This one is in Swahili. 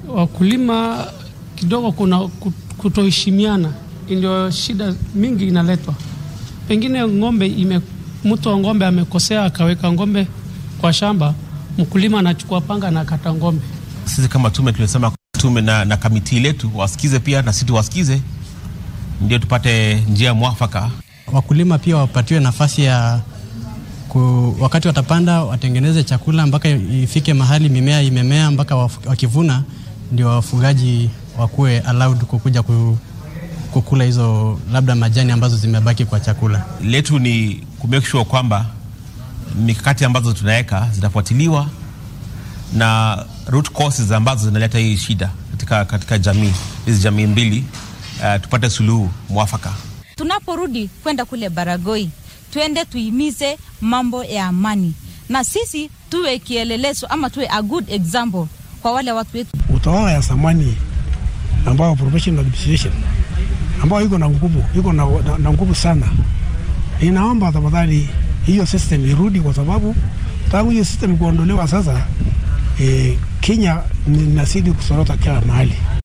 wakulima kidogo kuna kutoheshimiana, ndio shida mingi inaletwa. Pengine ng'ombe ime, mtu wa ng'ombe amekosea akaweka ng'ombe kwa shamba, mkulima anachukua panga na kata ng'ombe. Sisi kama tume tulisema tume na, na kamiti letu wasikize pia na sisi tuwasikize, ndio tupate njia mwafaka. Wakulima pia wapatiwe nafasi ya ku, wakati watapanda watengeneze chakula mpaka ifike mahali mimea imemea mpaka wakivuna, ndio wafugaji wakuwe allowed kukuja kukula hizo labda majani ambazo zimebaki kwa chakula. Letu ni ku make sure kwamba mikakati ambazo tunaweka zinafuatiliwa na root causes ambazo zinaleta hii shida katika, katika jamii hizi jamii mbili, uh, tupate suluhu mwafaka. Tunaporudi kwenda kule Baragoi, twende tuimize mambo ya amani, na sisi tuwe kielelezo ama tuwe a good example kwa wale watu wetu. Utawala ya zamani ambao professional administration ambao iko na nguvu iko na, na, na nguvu sana. Ninaomba tafadhali hiyo system irudi, kwa sababu tangu hiyo system kuondolewa sasa, eh, Kenya inazidi kusorota kila mahali.